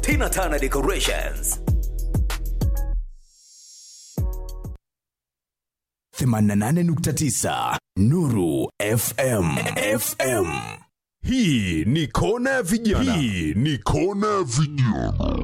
Tina Tana Decorations. 88.9 Nuru FM FM Hii ni kona ya vijana. Hii ni kona ya vijana.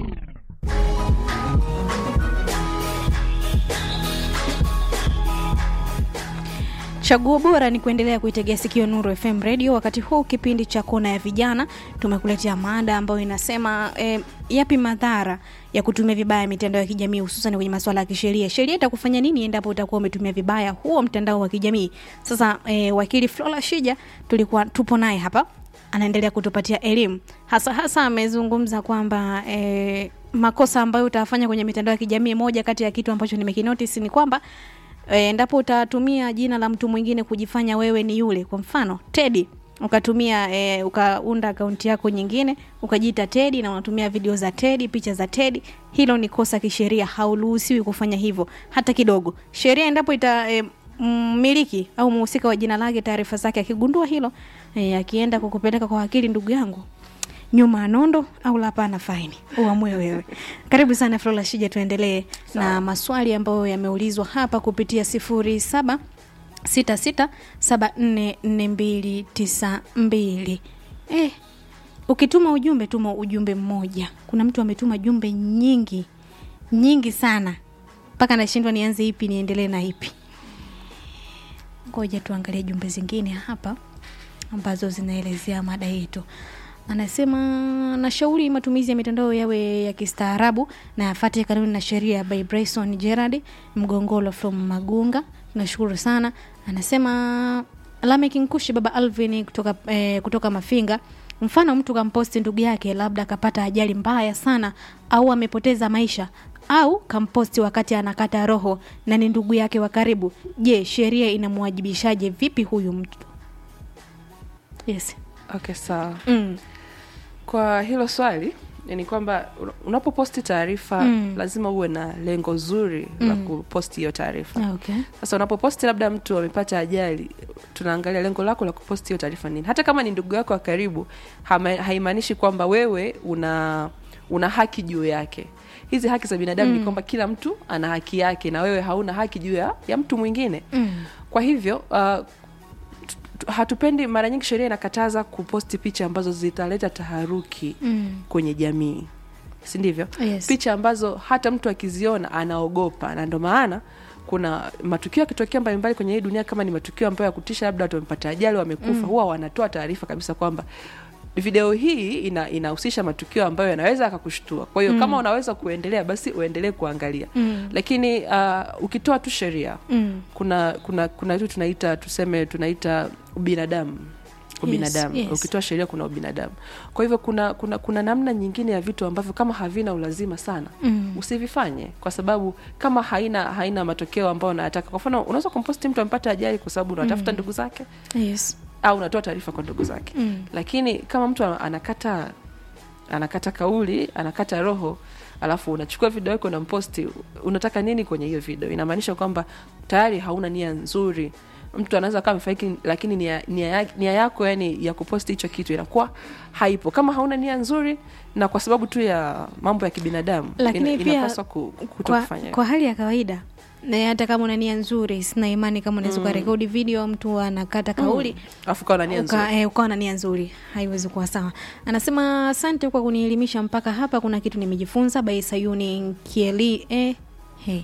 Chaguo bora ni kuendelea kuitegea sikio Nuru FM Radio. Wakati huu kipindi cha kona ya vijana, tumekuletea mada ambayo inasema eh, yapi madhara ya kutumia vibaya mitandao ya kijamii hususan kwenye masuala ya kisheria. Sheria itakufanya nini endapo utakuwa umetumia vibaya huo mtandao wa kijamii? Sasa eh, wakili Flora Shija tulikuwa tupo naye hapa, anaendelea kutupatia elimu hasa hasa, amezungumza kwamba eh, makosa ambayo utafanya kwenye mitandao ya kijamii, moja kati ya kitu ambacho nimekinotice ni kwamba E, endapo utatumia jina la mtu mwingine kujifanya wewe ni yule, kwa mfano Teddy ukatumia e, ukaunda akaunti yako nyingine ukajiita Teddy na unatumia video za Teddy, picha za Teddy, hilo ni kosa kisheria, hauruhusiwi kufanya hivyo hata kidogo. Sheria endapo ita e, mmiliki au mhusika wa jina lake taarifa zake akigundua hilo e, akienda kukupeleka kwa wakili, ndugu yangu nyuma ya nondo au la hapana faini uamue wewe karibu sana flora shija tuendelee na maswali ambayo yameulizwa hapa kupitia sifuri saba sita sita saba nne nne mbili tisa mbili eh, ukituma ujumbe tuma ujumbe mmoja kuna mtu ametuma jumbe nyingi nyingi sana mpaka nashindwa nianze ipi niendelee na ipi ngoja tuangalie jumbe zingine hapa ambazo zinaelezea mada yetu anasema nashauri matumizi ya mitandao yawe ya kistaarabu na yafate kanuni na sheria by Bryson Gerard Mgongolo from Magunga. Nashukuru sana. Anasema Lamek Nkushi baba Alvin kutoka, eh, kutoka Mafinga. Mfano mtu kamposti ndugu yake labda akapata ajali mbaya sana au amepoteza maisha au kamposti wakati anakata roho na ni ndugu yake wa karibu. Je, sheria inamwajibishaje vipi huyu mtu? Yes. Okay, sawa. Mm. Kwa hilo swali ni kwamba una- unapoposti taarifa Mm. lazima uwe na lengo zuri la kuposti hiyo taarifa. Okay. Sasa unapoposti labda mtu amepata ajali, tunaangalia lengo lako la kuposti hiyo taarifa nini. Hata kama ni ndugu yako wa karibu, hama- haimaanishi kwamba wewe una una haki juu yake. Hizi haki za binadamu ni kwamba kila mtu ana haki yake na wewe hauna haki juu ya, ya mtu mwingine. Mm. Kwa hivyo uh, tu- tu- hatupendi, mara nyingi sheria inakataza kuposti picha ambazo zitaleta taharuki Mm. kwenye jamii, si ndivyo? Yes. Picha ambazo hata mtu akiziona anaogopa, na ndo maana kuna matukio yakitokea mbalimbali kwenye hii dunia, kama ni matukio ambayo ya kutisha, labda watu wamepata ajali, wamekufa, huwa wanatoa taarifa kabisa kwamba video hii ina inahusisha matukio ambayo yanaweza akakushtua. Kwa hiyo kama unaweza kuendelea, basi uendelee kuangalia Mm. lakini uh, ukitoa tu sheria Mm. kuna kuna kuna kitu tunaita tuseme tunaita ubinadamu ubinadamu yes. ukitoa sheria kuna ubinadamu kwa hivyo kuna kuna kuna namna nyingine ya vitu ambavyo kama havina ulazima sana Mm. usivifanye kwa sababu kama haina haina matokeo ambayo unayataka kwa mfano unaweza kumposti mtu amepata ajali kwa sababu unatafuta ndugu zake Yes. au unatoa taarifa kwa ndugu zake Mm. lakini kama mtu anakata anakata kauli anakata roho alafu unachukua video yako unamposti unataka nini kwenye hiyo video inamaanisha kwamba tayari hauna nia nzuri mtu anaweza kama amefariki lakini nia, nia, ya- nia yako yani ya kuposti hicho kitu inakuwa haipo kama hauna nia nzuri na kwa sababu tu ya mambo ya kibinadamu Lakini pia inapaswa ku, kuto kwa, kufanya kwa hali ya kawaida na hata kama una nia nzuri sina imani kama unaweza ukarekodi video mtu anakata kauli alafu kawa na nia nzuri uka, eh, ukawa na nia nzuri haiwezi kuwa sawa anasema asante kwa kunielimisha mpaka hapa kuna kitu nimejifunza by sayuni kieli eh, hey.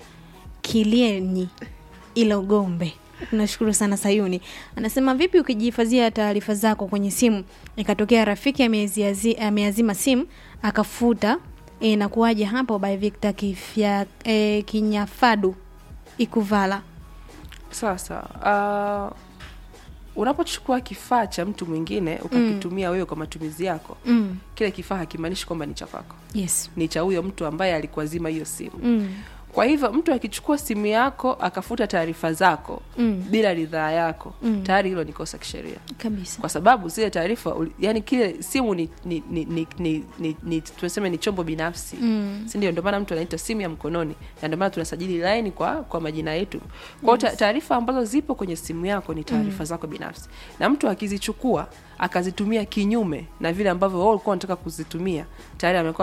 kilienyi ilogombe nashukuru sana sayuni anasema vipi ukijihifadhia taarifa zako kwenye simu ikatokea rafiki ameziazi- ameazima simu akafuta e, na kuwaje hapo by victor kifya e, kinyafadu ikuvala sawa sawa uh, unapochukua kifaa cha mtu mwingine ukakitumia wewe kwa matumizi yako mm. kile kifaa hakimaanishi kwamba ni cha kwako yes ni cha huyo mtu ambaye alikuazima hiyo simu mm. kwa hivyo mtu akichukua simu yako akafuta taarifa zako Mm. bila ridhaa yako Mm. tayari hilo ni kosa kisheria kabisa kwa sababu zile taarifa uli- yani kile simu ni, ni, ni, ni, ni, ni, ni tunasema ni chombo binafsi Mm. sindio ndio maana mtu anaita simu ya mkononi na ndio maana tunasajili laini kwa kwa majina yetu kwao yes. taarifa ambazo zipo kwenye simu yako ni taarifa mm. zako binafsi na mtu akizichukua akazitumia kinyume na vile ambavyo wao ulikuwa unataka kuzitumia tayari amekuwa